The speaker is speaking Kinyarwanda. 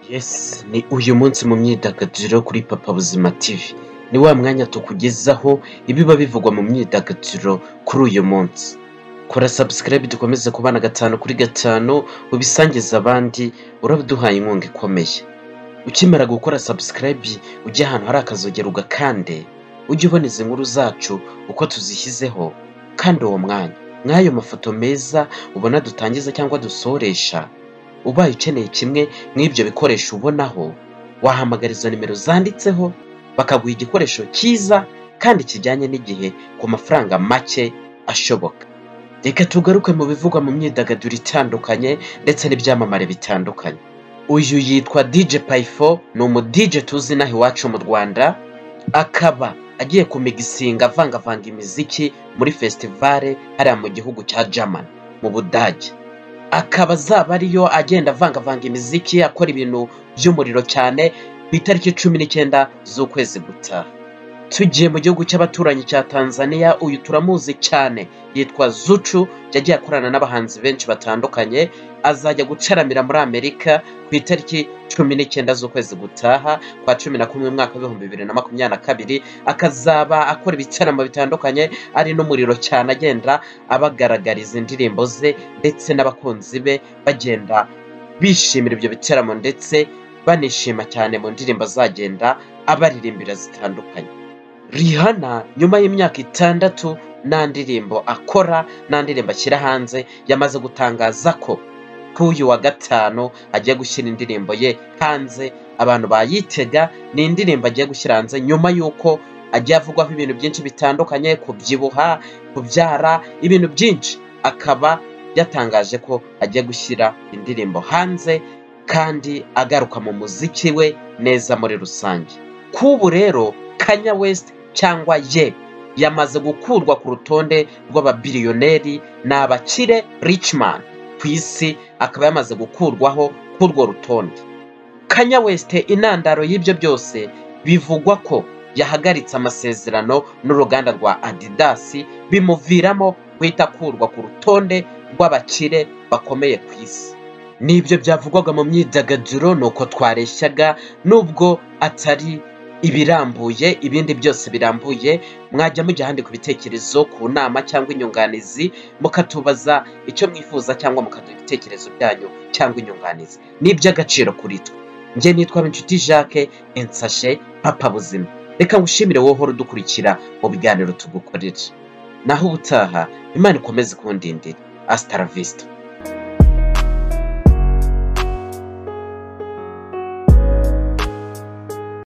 Yes, ni uyu munsi mu myidagaduro kuri Papa Buzima TV. Ni wa mwanya tukugezaho ibiba bivugwa mu myidagaduro kuri uyu munsi. Kora subscribe dukomeze kubana gatanu kuri gatanu, ubisangiza abandi, uraduhaye inkunga ikomeye. Ukimara gukora subscribe ujye ahantu hari akazogera ugakande, ujye ubona izi nkuru zacu uko tuzishyizeho, kandi uwo mwanya nk'ayo mafoto meza ubona dutangiza cyangwa dusoresha, ubaye ukeneye kimwe nk'ibyo bikoresho ubonaho, wahamagara izo nimero zanditseho, bakaguha igikoresho cyiza kandi kijyanye n'igihe ku mafaranga make ashoboka. Reka tugaruke mu bivugwa mu myidagaduro itandukanye ndetse n'ibyamamare bitandukanye. Uyu yitwa DJ Payfo, ni umu DJ tuzi inaha iwacu mu Rwanda, akaba agiye kumigisinga avangavanga imiziki muri festivale hariya mu gihugu cya Germany mu Budage. akaba azaba ariyo agenda avangavanga imiziki akora ibintu by'umuriro cyane ku itariki cumi n'icyenda z'ukwezi gutaha tugiye mu gihugu cy'abaturanyi cya tanzania uyu turamuzi cyane yitwa zucu yagiye akorana n'abahanzi benshi batandukanye azajya gucaramira muri amerika ku itariki cumi n'icyenda z'ukwezi gutaha kwa cumi na kumwe mu mwaka w'ibihumbi bibiri na makumyabiri na kabiri akazaba akora ibitaramo bitandukanye ari n'umuriro cyane agenda abagaragariza indirimbo ze ndetse n'abakunzi be bagenda bishimira ibyo bitaramo ndetse banishima cyane mu ndirimbo azagenda abaririmbira zitandukanye Rihanna nyuma y'imyaka itandatu nta ndirimbo akora nta ndirimbo ashyira hanze yamaze gutangaza ko kuri uyu wa gatanu agiye gushyira indirimbo ye hanze abantu bayitega ni indirimbo agiye gushyira hanze nyuma y'uko agiye avugwaho ibintu byinshi bitandukanye kubyibuha kubyara ibintu byinshi akaba yatangaje ko agiye gushyira indirimbo hanze kandi agaruka mu muziki we neza muri rusange k'ubu rero kanya west cyangwa ye yamaze gukurwa ku rutonde rw'ababiliyoneri ni abakire richman ku isi akaba yamaze gukurwaho k'urwo rutonde kanya west intandaro y'ibyo byose bivugwa ko yahagaritse amasezerano n'uruganda rwa adidas bimuviramo guhita akurwa ku rutonde rw'abakire bakomeye ku isi n'ibyo byavugwaga mu myidagaduro ni uko twareshyaga nubwo atari ibirambuye ibindi byose birambuye mwajya mujya ahandi ku bitekerezo ku nama cyangwa inyunganizi mukatubaza icyo mwifuza cyangwa mukaduha ibitekerezo byanyu cyangwa inyunganizi ni iby'agaciro kuri twe njye nitwa inshuti jacques ensashe papa buzima reka ngushimire wohora udukurikira mu biganiro tugukorera naho ubutaha imana ikomeze kundindira asitaravista